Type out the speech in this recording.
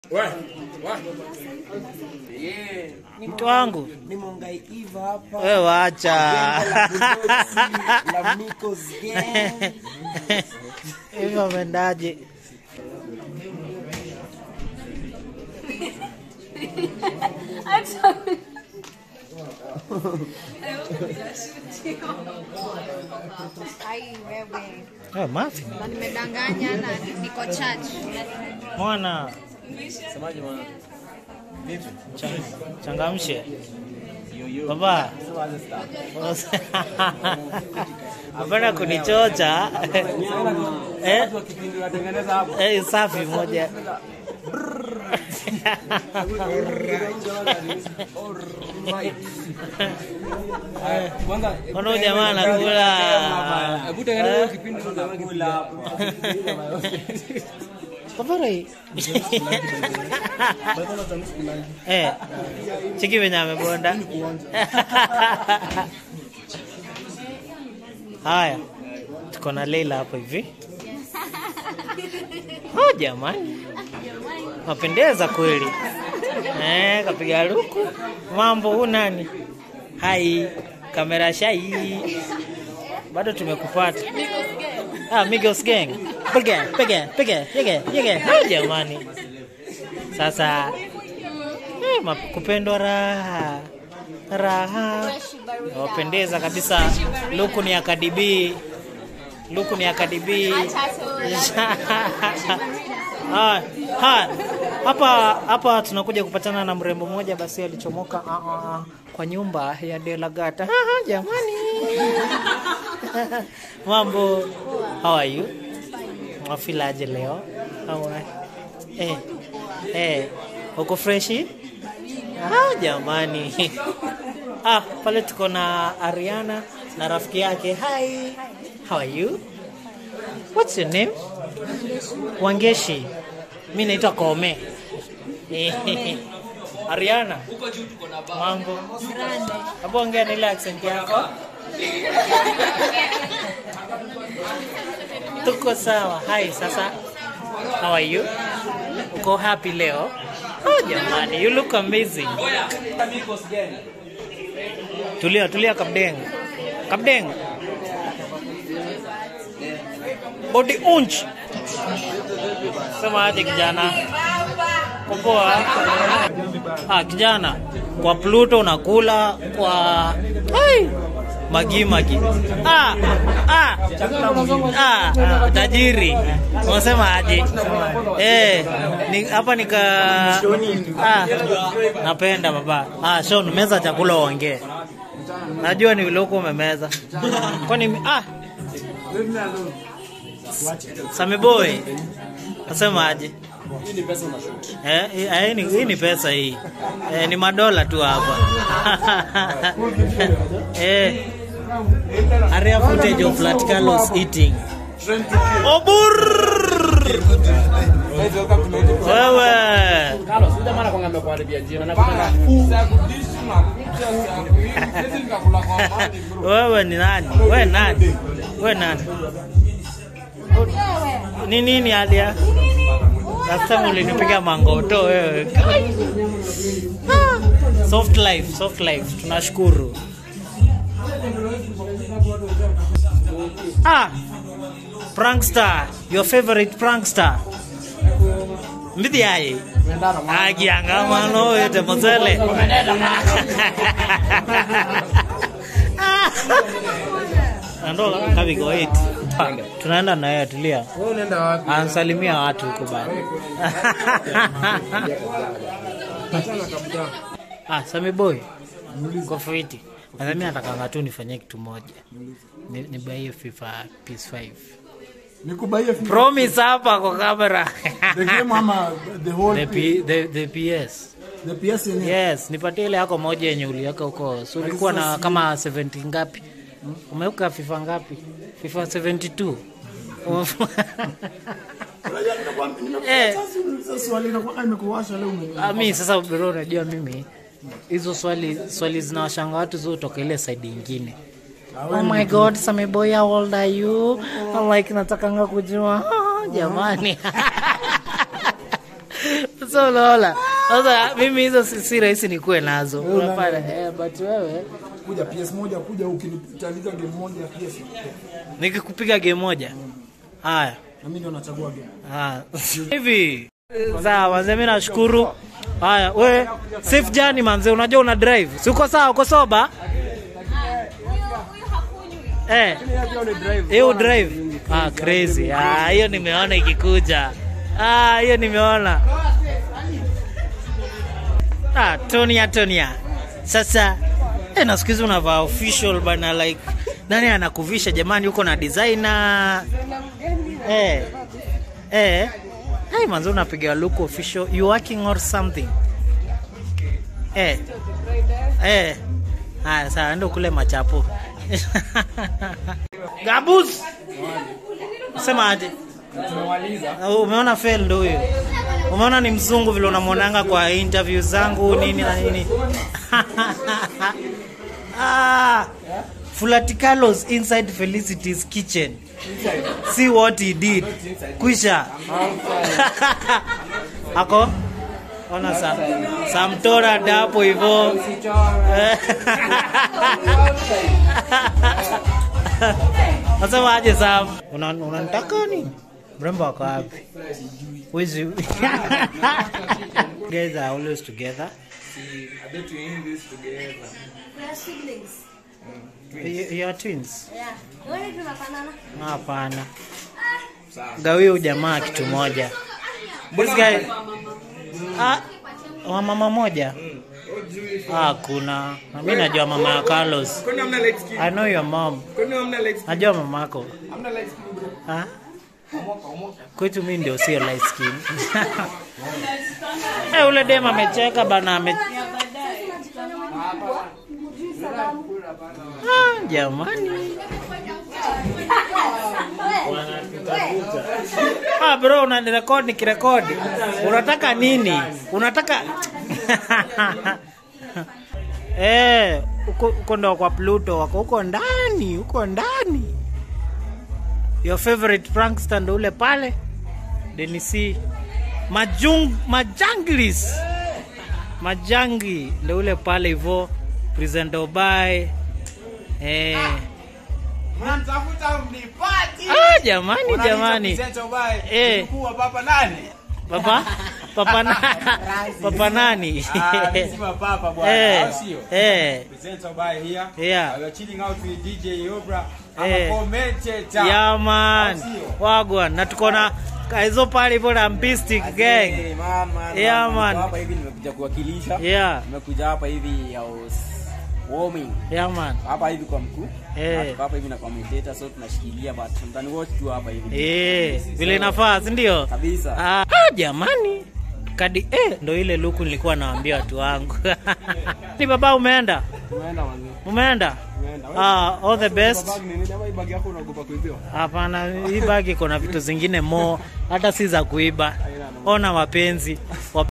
mtu wangu nimongaiva hapa we wacha la Miko's gang. hivyo amendaje Ai wewe. Eh, mafi Na nimedanganya na niko church. mwana Chang- changamshe baba apenda kunichocha eh? Eh, safi moja Mbona huyu jamaa anakula Safari. Eh. Chiki venye amebonda. Haya. Tuko na Leila hapo hivi. Oh jamani. Mapendeza kweli. Eh, kapiga luku. Mambo huu nani? Hai, kamera shai. Bado tumekupata. Ah, Migos Gang. Piga, piga, piga, piga, piga. Oh, jamani. Sasa eh, ma- kupendwa raha. Raha. Wapendeza kabisa. Luku ni akadibi. Luku ni akadibi. Haya, haya. Hapa hapa tunakuja kupatana na mrembo mmoja basi alichomoka ah, ah, ah, kwa nyumba ya Delagata. Ah, jamani. Mambo. How are you? Mwafilaje leo? How are Eh. Eh. Uko freshi? Ah, jamani. Ah, pale tuko na Ariana na rafiki yake. Hi. How are you? What's your name? Wangeshi. Mimi naitwa Kome. Eh, Ariana. Mambo. Hapo ongea na ile accent yako. Tuko sawa. Hai, sasa. How are you? Uko happy leo? Oh, jamani, you look amazing. Tulia, tulia Kapdeng. Kapdeng. Body unch. Sema aje kijana? Kupoa. Ah, kijana. Kwa Pluto unakula kwa Hai. Magi magi. Ah, ah. Ah, ah, tajiri. Unasema aje? Eh, ni hapa nika ah, napenda baba. Ah, Sean, meza chakula uongee. Najua ni vile uko umemeza. Kwani mi- ah. Sami boy. Nasema aje? Eh, hii- eh, ni- hii ni pesa hii. Eh, ni madola tu hapa. eh. Area footage of Flat Carlos eating. Obur! Wewe. Wewe ni nani? Wewe nani? Wewe nani? Ni nini Alia? Sasa ulinipiga mangoto wewe. Ah, Soft life, soft life. Tunashukuru. Ah, prankster, your favorite prankster. Mbithi aye. Agiangamano yote mozele. Ando kabigo 8. Tunaenda na yeye tulia. Wewe unaenda wapi? Ansalimia watu huko bado. Achana kabisa. Ah, Sami boy. Kwa fiti. Na mimi natakanga tu nifanyie kitu moja. Ni, ni buy FIFA PS5. nikubaie FIFA. Promise hapa kwa kamera. the game ama the whole the, P, the, the PS. the PS yenyewe Yes, nipatie ile yako moja yenye uliweka huko. So ulikuwa na kama 70 ngapi? Umeweka FIFA ngapi? FIFA 72. Umefu- Unajua ninakwambia, nimekuwa Eh. sasa uniuliza swali inakuwa imekuwasha leo ume Ah, mi sasa bro, unajua mimi hizo swali swali zinawashanga watu zotoka ile side ingine. Oh my god, Sami boy, how old are you? I'm like natakanga kujua. Ah, jamani. so unaona sasa mimi hizo si, si rahisi nikuwe nazo unapata eh, but wewe Kuja PS moja kuja ukinitandika game moja ya PS. nikikupiga game moja haya Na mimi ndio nachagua game. Ah, hivi sawa manze, mimi nashukuru. Haya, we safe journey manze, unajua una drive, si uko sawa? Uko soba eh? Hiyo drive ah, crazy ah, hiyo nimeona ikikuja ah, hiyo nimeona ah, Tonia Tonia. Sasa eh, na siku hizi unavaa official bana, like nani anakuvisha jamani? Uko na designer eh Eh. Hey, manzo unapiga look official. You working or something? Eh. Eh. Haya, sawa ndio kule machapo. Gabus. Sema aje? Tumemaliza. Uh, Umeona fail ndo huyo. Umeona ni mzungu vile unamwonanga kwa interview zangu nini na nini. ah. Fulaticalos inside Felicity's kitchen. See what he did. Kwisha. Ako? Ona sa Samtora dapo hivyo. Nasema aje Sam? Una- Unanitaka nini? Mrembo wako wapi? Wizi. Guys are always together. I bet we in this together. We are siblings. You, you are twins? Yeah. Wewe tunafanana. Hapana. Gawia ujamaa kitu moja. This guy ah, wa mama moja. Ah, kuna. Na mimi najua mama ya Carlos. Kwani hamna light skin? I know your mom. Kwani hamna light skin? Najua mamako. Hamna light skin bro. Ah? Kwetu mimi ndio sio light skin. Eh, ule dem amecheka bana ame Ah, jamani. Ah, bro unanirekodi nikirekodi. Unataka nini? Unataka Eh, uko uko ndo kwa Pluto wako huko ndani, huko ndani. Your favorite prankster ndo ule pale. Denisi Majung Majanglis. Majangi ndo ule pale hivyo. Present Dubai. Eh. Unanitafuta mnipati. Ah, jamani jamani. Eh. Mkuu wa papa nani? Papa papa na, papa nani? Ah, mimi si papa bwana. eh. Au sio? Eh. Presenter by here. Yeah. We are chilling out with DJ Obra. I'm Eh. a commentator. Yeah man. Au sio? Wagwan na tuko na kaizo pale hivyo na Mpistic gang. Hey, man, man, Yeah, man. man. Niko Hapa hivi nimekuja kuwakilisha. Yeah. Nimekuja hapa hivi ya us- warming. Yeah man. Hapa hivi kwa mkuu. Eh. Na tuko Hapa hivi na commentator so tunashikilia but mtani wote tu hapa hivi. Eh, vile inafaa, si ndio? Kabisa. Ah, ah, jamani. Kadi eh, ndo ile luku nilikuwa naambia watu wangu. Ni baba umeenda? Umeenda wangu. Umeenda? Umeenda. Ah, all the best. Bag nini? Jamaa hii bag yako unaogopa kuibiwa? Hapana, hii bagi iko na vitu zingine mo, hata si za kuiba. Ona wapenzi,